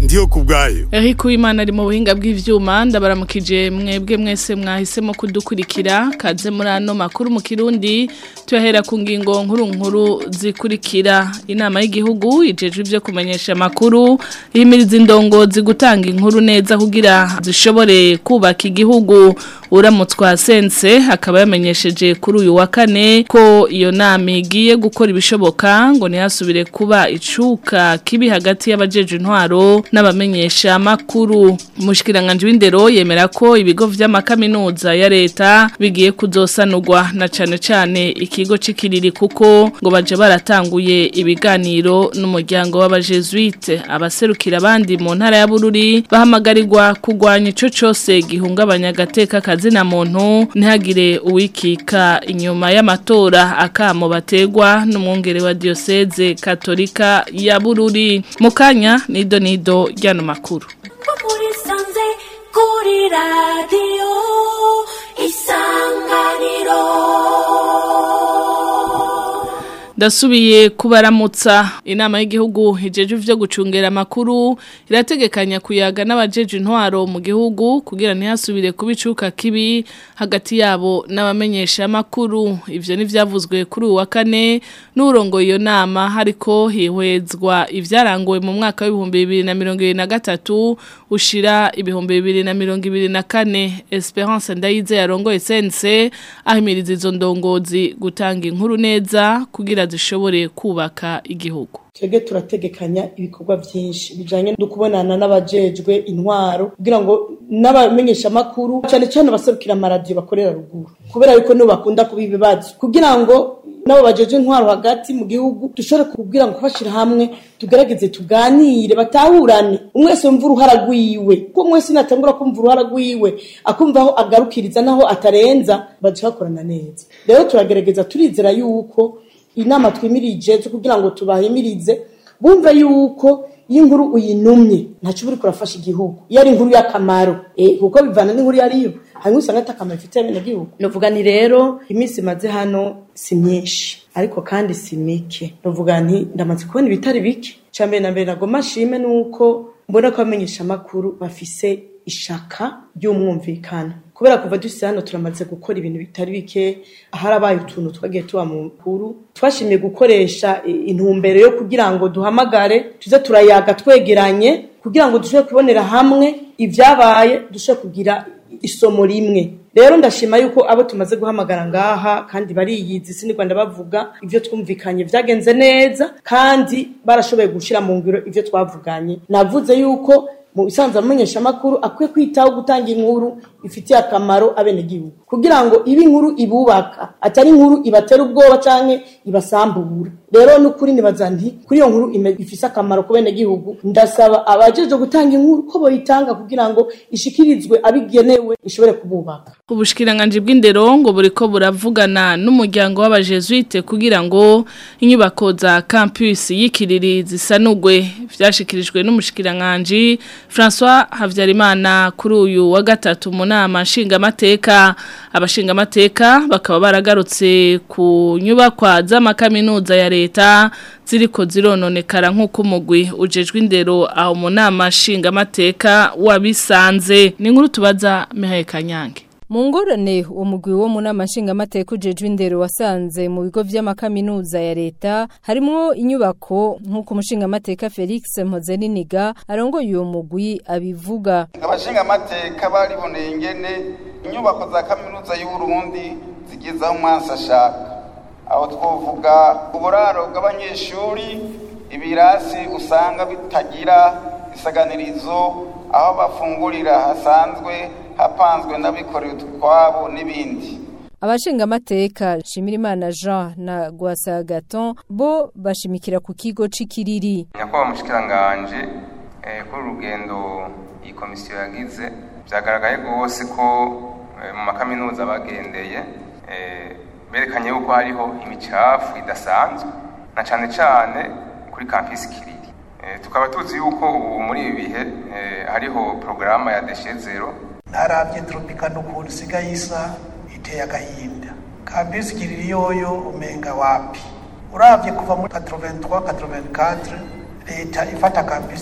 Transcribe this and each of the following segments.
ndiyo kubwayo Eric Uwimana ari mu buhinga bw'ivyuma ndabaramukije mwebwe mwese mwahisemo kudukurikira kaze muri ano makuru mu Kirundi tuyahera ku ngingo nkuru nkuru zikurikira inama y'igihugu ijejwe ivyo kumenyesha makuru ihimiriza indongozi gutanga inkuru neza kugira zishobore kubaka igihugu uramutswa sense akaba yamenyesheje kuri uyu wa kane ko iyo nama igiye gukora ibishoboka ngo ntihasubire kuba icuka kibi hagati y'abajeje intwaro n'abamenyesha makuru umushikiranganje w'indero yemera ko ibigo vy'amakaminuza ya leta bigiye kuzosanurwa na cane cane ikigo c'ikiriri kuko ngo baje baratanguye ibiganiro n'umuryango w'abajesuite abaserukira abandi mu ntara ya Bururi bahamagarirwa kugwanya ico cose gihungabanya agateka kazina muntu ntihagire uwikika inyuma y'amatora akamo bategwa n'umwungere wa diocese katolika ya Bururi mukanya nido nido ryano makuru muri sanze kuri radiyo isanganiro Dasubiye kubaramutsa inama y'igihugu ijeje vyo gucungera amakuru irategekanya kuyaga n'abajeje intwaro mu gihugu kugira ntihasubire kubicuka kibi hagati yabo n'abamenyesha amakuru ivyo nivyavuzwe kuri uwa kane n'urongo iyo nama hariko hihwezwa ivyaranguwe mu mwaka w'ibihumbi bibiri na mirongo ibiri na gatatu ushira ibihumbi bibiri na mirongo ibiri na kane Esperance Ndayize yarongoye sense ahimiriza izo ndongozi gutanga inkuru neza kugira zishobore kubaka igihugu twebwe turategekanya ibikorwa byinshi bijanye no kubonana n'abajejwe intwaro kugira ngo n'abamenyesha amakuru cyane cyane abaserukira amaradiyo bakorera ruguru kubera yuko nibo bakunda kuba ibibazo kugira ngo nabo bajeje intwaro hagati mu gihugu dushobore kubwira ngo kubashira hamwe tugerageze tuganire batahurane umwe wese yumva uruhara rwiwe ko umwe wese natangura kumva uruhara rwiwe akumva aho agarukiriza naho atarenza baje bakorana neza rero turagerageza turizera yuko inama twimirije zo kugira ngo tubahimirize bumve yuko iyo inkuru uyinumye ntacyo uri kurafasha igihugu iyo ari inkuru y'akamaro eh kuko bivana n'inkuru yariyo hanyuma usanga atakamaro ifite bene gihugu novuga ni rero iminsi imaze hano si myinshi ariko kandi si mike novuga nti ndamaze kubona ibitari bike cya mbere na mbere nagoma nshime nuko mbona ko abamenyesha amakuru bafise ishaka ry'umwumvikano kubera kuva dusi hano turamaze gukora ibintu bitari bike aharabaye utuntu twagiye tuba mu nkuru twashimiye gukoresha intumbero yo kugira ngo duhamagare tuze turayaga twegeranye kugira ngo dushobore kubonera hamwe ibyabaye dushobore kugira isomo rimwe rero ndashima yuko abo tumaze guhamagara ngaha kandi bariyizi sini Rwanda bavuga ivyo twumvikanye vyagenze neza kandi barashoboye gushira mu ngiro ivyo twavuganye navuze yuko mu bisanzwe amenyesha amakuru akwiye kwitaho gutanga inkuru ifitiye akamaro abenegihugu kugira ngo ibe inkuru ibubaka atari inkuru ibatera ubwoba canke ibasambura rero n'ukuri nibaza nti kuri iyo nkuru ifise akamaro ku benegihugu ndasaba abajeje gutanga inkuru ko boyitanga kugira ngo ishikirizwe abigenewe ishobore kububaka ubushikiranganje bw'indero ngo buriko buravugana n'umuryango w'abajesuite kugira ngo inyubako za campus y'ikiriri zisanugwe vyashikirijwe n'umushikiranganje François Havyarimana kuri uyu wa gatatu mu nama nshingamateka abashingamateka bakaba baragarutse ku nyubakwa z'amakaminuza ya leta ziriko zirononekara nk'uko umugwi ujejwe indero aho mu nama nshingamateka wabisanze ni nkuru tubaza Mihaye Kanyange mu ngorane uwo mugwi wo mu nama nshingamateka ujejwe indero wasanze mu bigo vy'amakaminuza ya leta harimwo inyubako nk'uko umushingamateka Felix Mpozeniniga arongoye uwo mugwi abivuga abashingamateka bariboneye ingene inyubako za kaminuza y'uburundi zigeze aho umwansi ashaka aho twovuga uburaro bw'abanyeshuri ibirasi usanga bitagira isaganirizo aho bafungurira hasanzwe hapanzwe n'abikorera utwabo n'ibindi abashingamateka Shimirimana Jean na Gwasa Gaton bo bashimikira ku kigo c'ikiriri nyakubahwa mushikiranganje eh, kuri urugendo iyi komisiyo yagize vyagaragaye rwose ko eh, mu makaminuza bagendeye eh, berekanye yuko hariho imicafu idasanzwe na cane cane kuri campus kiriri eh, tukaba tuzi yuko ubu muri ibi bihe eh, hariho porogaramu ya deshe zero ntarabye tropicano ukuntu isigaye isa iteye agahinda kabisi kiriri yoyo umenga wapi urabye kuva muri 83 84 leta ifata kabisi kiriri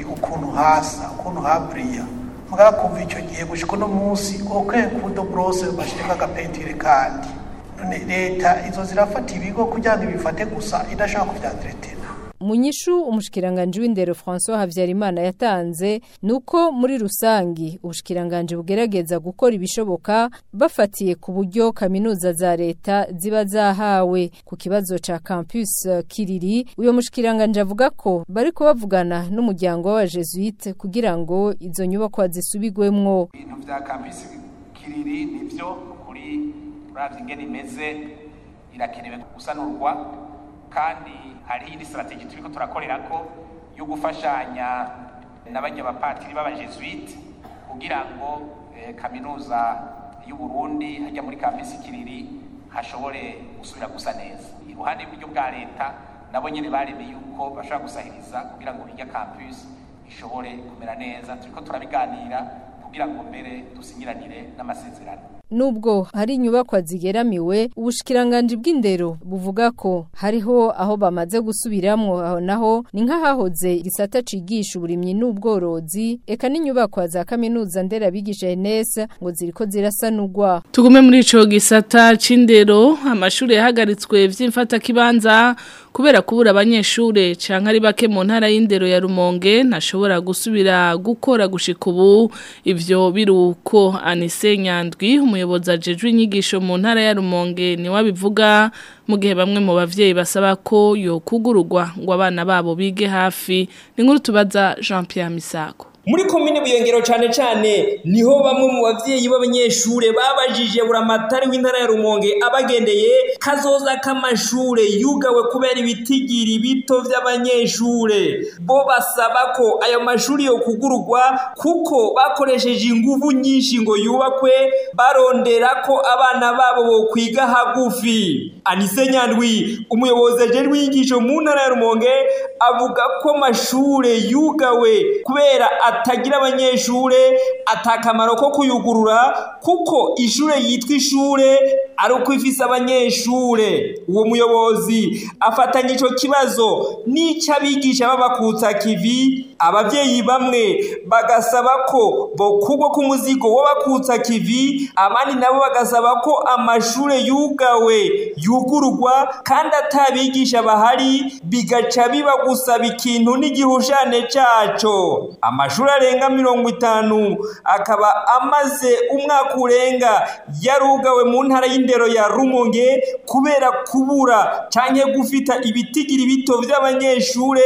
ukuntu hasa ukuntu haburiya mugabo kuva icyo gihe gushika uno munsi oke kudo brose bashirika agapentire kandi none leta izo zirafata ibigo kugira ngo ibifate gusa idashaka kuvyandiretera mu nyishu umushikiranganje w'indero François Havyarimana yatanze nuko muri rusangi ubushikiranganje bugerageza gukora ibishoboka bafatiye ku buryo kaminuza za leta ziba zahawe ku kibazo ca campus uh, Kiriri uyo mushikiranganje avuga ko bari kubavugana n'umuryango wa Jesuite kugira ngo izo nyubako zisubigwemwo ibintu vya campus Kiriri nivyo kuri uravye ingene imeze irakenewe gusanurwa kandi hari iyindi strategy turiko turakorerako yo gufashanya n'abanya bapatiri b'abajesuite kugira ngo eh, kaminuza y'u Burundi hajya muri campus Kiriri hashobore gusubira gusa neza iruhande y'uburyo bwa leta nabo nyene baremeye yuko bashobora gusahiriza kugira ngo hirya campus ishobore kumera neza turiko turabiganira kugira ngo mbere dusinyiranire n'amasezerano Nubwo hari inyubakwa zigeramiwe ubushikiranganje bw'indero buvuga ko hariho aho bamaze gusubiramwo aho naho ni nk'ahahoze igisata cigisha uburimyi n'ubworozi eka n'inyubakwa za kaminuza nderabigisha ENS ngo ziriko zirasanurwa Tugume muri ico gisata c'indero amashuri yahagaritswe vy'imfata kibanza kubera kubura abanyeshure canke ari bake mu ntara y'indero ya Rumonge ntashobora gusubira gukora gushika ubu ivyo biruko Anise Nyandwi umuyobozi ajejwe inyigisho mu ntara ya Rumonge ni wabivuga mu gihe bamwe mu bavyeyi basaba ko yo kugururwa ngo abana babo bige hafi ni nkuru tubaza Jean Pierre Misago muri komine buyongero cyane cyane niho bamwe mu bavyeyi b'abanyeshure babajije buramatari w'intara ya Rumonge abagendeye kazoza k'amashure yugawe kubera ibitigiri bito vy'abanyeshure bo basaba ko ayo mashuri yo kugururwa kuko bakoresheje inguvu nyinshi ngo yubakwe barondera ko abana babo bo kwiga hagufi Anise Nyandwi umuyobozi ajejwe inyigisho mu ntara ya Rumonge avuga ko amashure yugawe kubera atagira abanyeshure atakamaro ko kuyugurura kuko ishure yitwa ishure ari uko ifise abanyeshure uwo muyobozi afatanya ico kibazo n'ic'abigisha b'abakutsa kivi abavyeyi bamwe bagasaba ko bokugwa ku muzigo w'abakutsa kivi abandi nabo bagasaba ko amashure yugawe yugururwa kandi atabigisha bahari bigaca biba gusaba ikintu n'igihushane caco amashuri arenga mirongo itanu akaba amaze umwaka urenga yarugawe mu ntara y'indero ya rumonge kubera kubura canke gufita ibitigiri bito vy'abanyeshure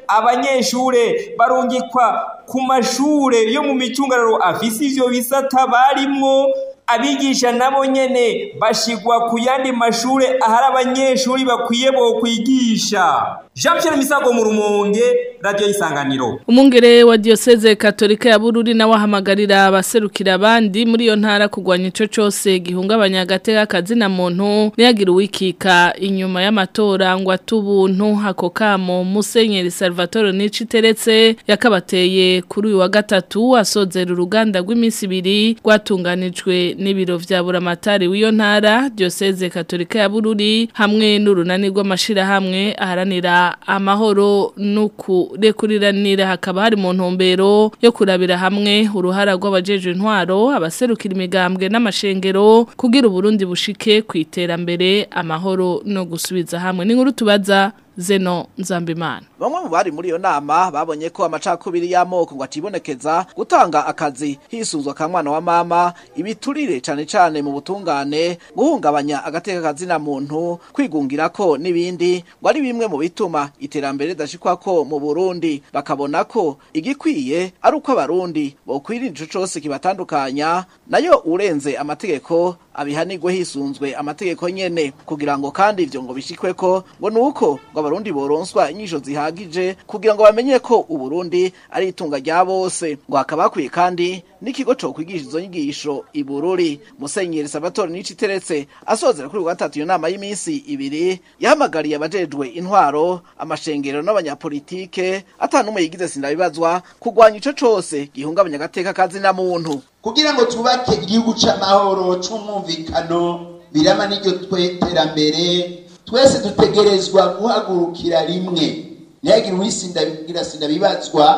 abanyeshure barungikwa ku mashure yo mu micungararo afise ivyo bisata barimwo abigisha nabo nyene bashigwa ku yandi mashure ahari abanyeshuri bakwiye bo kwigisha Jean Pierre Misago mu Rumonge radio isanganiro Umungere wa diocese katolika ya Bururi na wahamagarira abaserukira abandi muri iyo ntara kugwanya ico cose gihungabanya agateka kazina muntu niyagira uwikika inyuma y'amatora ngo atubuntu hako kamo Musenyeri Salvatore Niciteretse yakabateye kuri uyu wa gatatu asozera uruganda rw'iminsi ibiri rwatunganijwe n'ibiro vya buramatari w'iyo ntara diocese katolika ya Bururi hamwe n'urunani rw'amashira hamwe aharanira amahoro n'ukurekuriranira hakaba hari mu ntumbero yo kurabira hamwe uruhara rw'abajeje intwaro abaserukira imigambwe n'amashengero kugira uburundi bushike ku iterambere amahoro no gusubiza hamwe n'inkuru tubaza Zeno Nzambimana Bamwe mu bari muri iyo nama babonye ko amacakubiri y'amoko ngo atibonekeza gutanga akazi hisuzwa ka mwana wa mama ibiturire cane cane mu butungane guhungabanya agateka kazina muntu kwigungira ko nibindi ngo ari bimwe mu bituma iterambere dashikwa ko mu Burundi bakabona ko igikwiye ari uko abarundi bokwirinda ico cose kibatandukanya nayo urenze amategeko abihanirwe hisunzwe amategeko nyene kugira ngo kandi ivyo ngo bishikwe ko ngo nuko ngo abarundi boronswa inyisho zihagije kugira ngo bamenye ko uburundi ari itunga rya bose ngo hakaba hakwiye kandi n'ikigo co kwigisha izo nyigisho ibururi musenyeri Salvatore Niciteretse asozera kuri gatatu iyo nama y'iminsi ibiri yahamagariye abajejwe intwaro amashengero n'abanyapolitike atanumwe yigize sindabibazwa kugwanya ico cose gihungabanya agateka kazi na muntu kugira ngo twubake igihugu c'amahoro c'umwumvikano birama n'iryo terambere twese dutegerezwa guhagurukira rimwe ntihagire uwisindagira sindabibazwa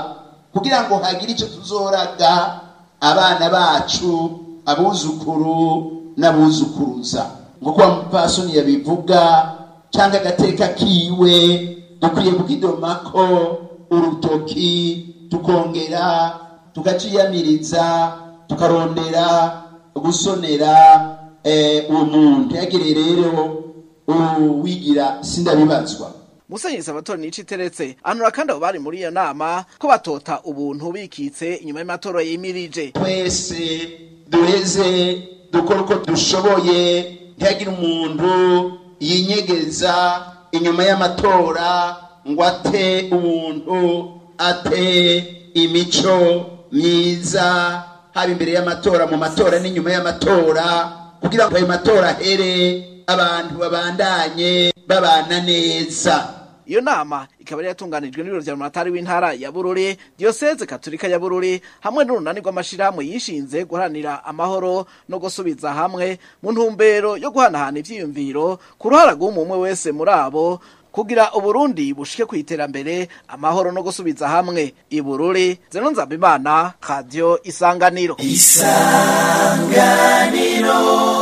kugira ngo hagire icyo tuzoraga abana bacu abuzukuru n'abuzukuruza nk'uko wa mupfasoni yabivuga cyangwa agateka kiwe dukwiye kukidomako urutoki tukongera tukaciyamiriza tukarondera gusonera uwo muntu ntihagire rero uwigira sindabibazwa Musenyeri Salvatore Nici teretse anura kandi abo bari muri iyo nama ko batota ubuntu bikitse inyuma y'amatora yimirije twese duheze dukora uko dushoboye ntihagire umuntu yinyegeza inyuma y'amatora ngo ate umuntu ate imico myiza haba imbere y'amatora mu matora n'inyuma y'amatora kugira ngo ayo matora ahere abantu babandanye babana neza iyo nama ikaba yari yatunganijwe n'ibiro vya rumatari w'intara ya bururi diyoseze katolika ya bururi hamwe n'urunani rw'amashirahamwe yishinze guharanira amahoro no gusubiza hamwe mu ntumbero yo guhanahana ivyiyumviro ku ruhara rw'umwe wese muri abo kugira uburundi bushike ku iterambere amahoro no gusubiza hamwe ibururi zeno nzabimana radio isanganiro isanganiro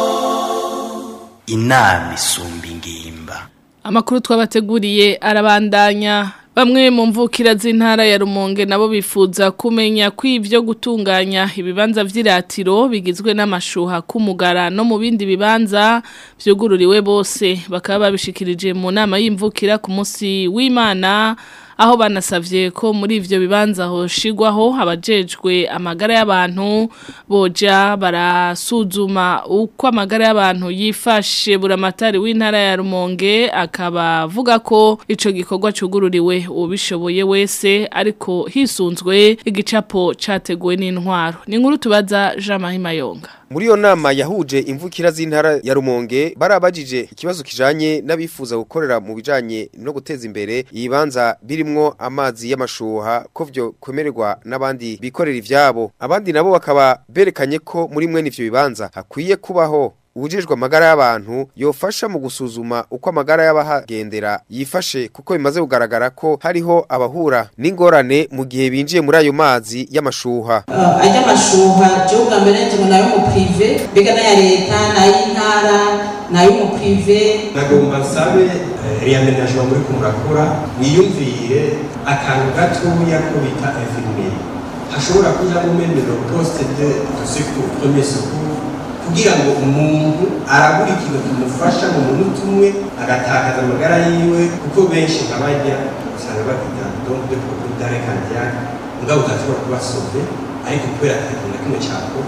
inama isumba ingimba Amakuru twabateguriye arabandanya bamwe mu mvukira z'intara ya Rumonge nabo bifuza kumenya ko ivyo gutunganya ibibanza vy'iratiro bigizwe n'amashuha kumugara no mu bindi bibanza vyugururiwe bose bakaba babishikirije mu nama y'imvukira ku munsi w'Imana aho banasavye ko muri ivyo bibanza hoshigwaho abajejwe amagara y'abantu boja barasuzuma uko amagara y'abantu yifashe buramatari w'intara ya Rumonge akaba avuga ko ico gikorwa cugururiwe ubishoboye wese ariko hisunzwe igicapo categuwe n'intwaro ni inkuru tubaza Jean Marie Mayonga Muri yo nama yahuje imvukira z'intara ya Rumonge barabajije ikibazo kijanye n'abifuza gukorera mu bijanye no guteza imbere ibibanza birimwo amazi y'amashuha ko vyo kwemererwa n'abandi bikorera ivyabo abandi nabo bakaba berekanye ko muri mwene ivyo bibanza hakwiye kubaho ubujejwe amagara y'abantu yofasha mu gusuzuma uko amagara y'abahagendera yifashe kuko bimaze kugaragara ko hariho abahura n'ingorane mu gihe binjiye muri ayo mazi y'amashuha ajya amashuha je ubwa mbere nje ngo nayo mu prive mbega n'aya leta n'ay'intara nayo mu prive nagomba nsabe riyamenajwa muri kumurakora mwiyumvire akantu gatoya ko bita infirmieri hashobora kujamo memero poste de de secours premier secours kugira ngo umuntu arabura ikintu kimufasha mu munota umwe agatakaza amagara yiwe kuko benshi nk'abajya usanga bafite donc de propriétaire cardiaque mugabo utashobora kubasove ariko kubera atakintu na kimwe cyakorwa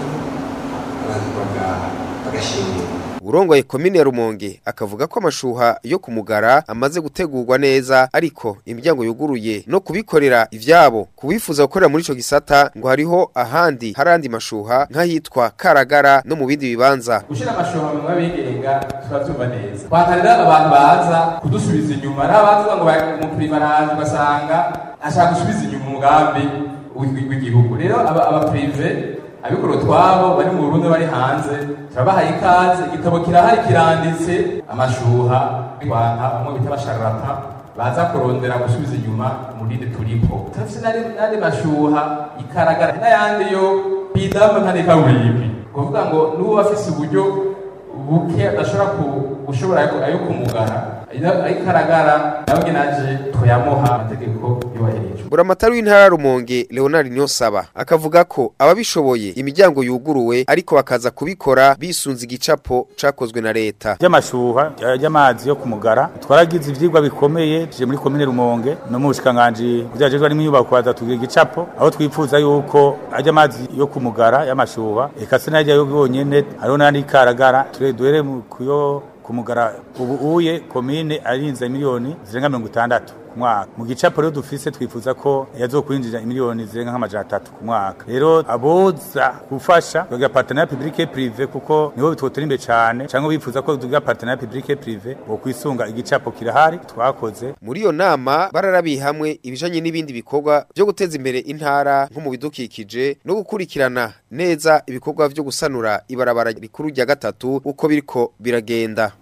abantu bagashimira urongoye komine ya Rumonge akavuga ko amashuha yo kumugara amaze gutegurwa neza ariko imiryango yuguruye no kubikorera ivyabo kubifuza gukorera muri ico gisata ngo hariho ahandi harandi mashuha nk'ahitwa Karagara no mu bindi bibanza gushira amashuha mu babigenga turavyumva neza twakarira abantu baza kudusubiza inyuma n'abaza ngo mu privaraje ugasanga ashaka gusubiza inyuma umugambi w'igihugu rero aba prive abikora utwabo bari mu Burundi bari hanze turabahaye ikaze igitabo kirahari kiranditse amashuha twanka bamwe bita basharata baza kurondera gusubiza inyuma umurindi turipo turafise n'andi mashuha ikaragara n'ayandi yo bidamba nka kaburimbi kuvuga ngo n'uwo afise uburyo buke adashobora gushobora ayo kumugara ayikaragara nawe naje tuyamuha amategeko yubahirijwe buramatari w'intara Rumonge Leonard Nyosaba akavuga ko ababishoboye imiryango yuguruwe ariko bakaza kubikora bisunze igicapo cakozwe na leta by'amashuha y'amazi yo kumugara twaragize ivyigwa bikomeye je muri komine Rumonge no mu bushikanganje byaje ari mu nyubako baza tugira igicapo aho twifuza yuko ajya amazi yo kumugara y'amashuha ekase najya yo bonyene hariho n'andi karagara ture duhere kuyo kumugara ubu uye komine arinze miliyoni zirenga mirongo itandatu ku mwaka mu gicapo rero dufise twifuza ko yazokwinjira miliyoni zirenga nk'amajana atatu ku mwaka rero aboza gufasha tugira partenariat public et privé kuko niho bitwotera imbere cyane cyangwa bifuza ko tugira partenariat public et privé bo kwisunga igicapo kirahari twakoze muri iyo nama bararabiye hamwe ibijanye n'ibindi bikorwa byo guteza imbere intara nko mu bidukikije no gukurikirana neza ibikorwa byo gusanura ibarabara rikuru rya gatatu uko biriko biragenda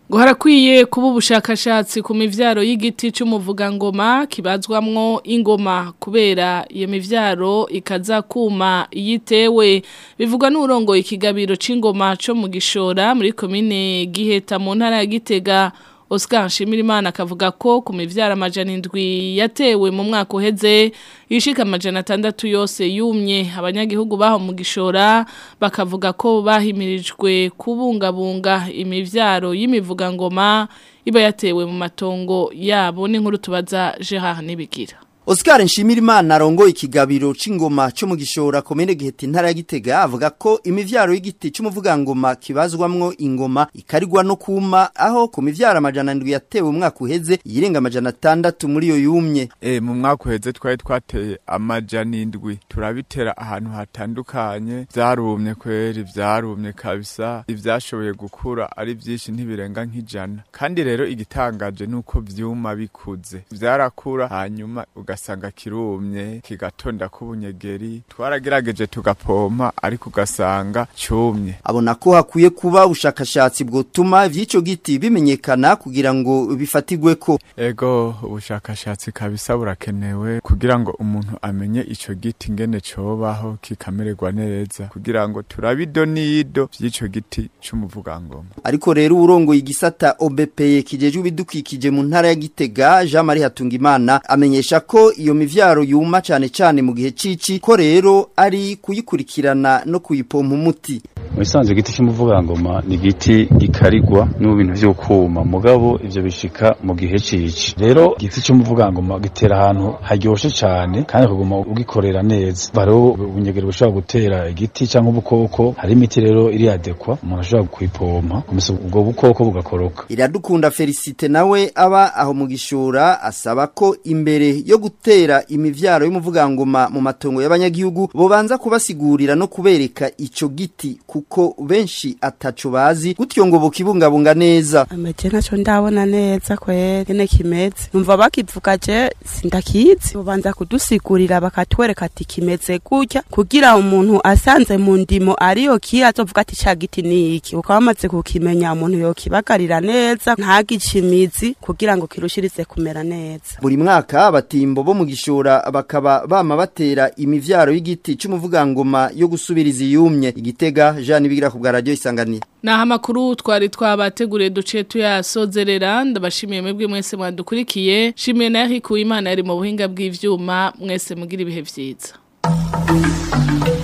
ngo harakwiye kuba ubushakashatsi ku mivyaro y'igiti cy'umuvugangoma kibazwamwo ingoma kubera iyo mivyaro ikaza kuma yitewe bivugwa n'urongo ikigabiro c'ingoma co mu gishora muri komine Giheta mu ntara ya Gitega Oscar Nshimirimana akavuga ko ku mivyaro amajana indwi yatewe mu mwaka uheze ishika amajana atandatu yose yumye abanyagihugu baho mu gishora bakavuga ko bahimirijwe kubungabunga imivyaro y'imivugangoma iba yatewe mu matongo yabo n'inkuru tubaza Gerard Nibigira Oscar Nshimirimana arongo ikigabiro c'ingoma cyo mu gishora komene giheta intara ya Gitega avuga ko imivyaro y'igiti c'umuvugangoma kibazwamwo ingoma ikarigwa no kuma aho ku mivyaro amajana ndwi yatewe umwaka uheze yirenga amajana atandatu muri yo yumye e mu mwaka uheze twari twateye amajana indwi turabitera ahantu hatandukanye vyarumye kweri vyarumye kabisa ivyashoboye gukura ari vyinshi ntibirenga nk'ijana kandi rero igitangaje nuko vyuma bikuze vyarakura hanyuma ugasanga kirumye kigatonda k'ubunyegeri twaragerageje tugapompa ariko ugasanga cyumye abona ko hakwiye kuba ubushakashatsi bwotuma ivy'ico giti bimenyekana kugira ngo bifatigwe ko ego ubushakashatsi kabisa burakenewe kugira ngo umuntu amenye ico giti ngene cobaho kikamererwa neza kugira ngo turabido nido vy'ico giti c'umuvugangoma ariko rero urongo igisata OBPE kijejwe ibidukikije mu ntara ya Gitega Jean Marie Hatungimana amenyesha ko iyo mivyaro yuma cane cane mu gihe cici ko rero ari kuyikurikirana no kuyipompa umuti mu bisanzwe igiti cy'umuvugangoma ni igiti gikarigwa no bintu vyo kuma mugabo ivyo bishika mu gihe cici rero igiti cy'umuvugangoma gitera ahantu haryoshe cane kandi kuguma ugikorera neza baro ubunyegero bushobora gutera igiti cyangwa ubukoko hari imiti rero iri adekwa umuntu ashobora kuyipompa kumisa ubwo bukoko bugakoroka iradukunda Felicite nawe aba aho mu gishora asaba ko imbere yo gutera imivyaro y'umuvugangoma mu matongo y'abanyagihugu bobanza kubasigurira no kubereka ico giti kuko benshi ataco bazi gutyo ngo bukibungabunga neza amaje naco ndabona neza kwere ne kimeze numva bakivuga je sindakizi bobanza kudusigurira bakatwereka ati kimeze gutya kugira umuntu asanze mu ndimo ariyo kira azovuga ati ca giti ni iki ukaba amaze kukimenya umuntu yokibagarira neza ntagicimizi kugira ngo kirushirize kumera neza buri mwaka abatimbo bo mu gishora bakaba bama batera imivyaro y'igiti c'umuvugangoma yo gusubiriza iyumye igitega Jean bigira ku bwa radio isanganira Naha makuru twari twabateguriye duce tuyasozerera ndabashimiye mwebwe mwese mwadukurikiye shimiye na Eric Uwimana yari mu buhinga bw'ivyuma mwese mugira ibihe vyiza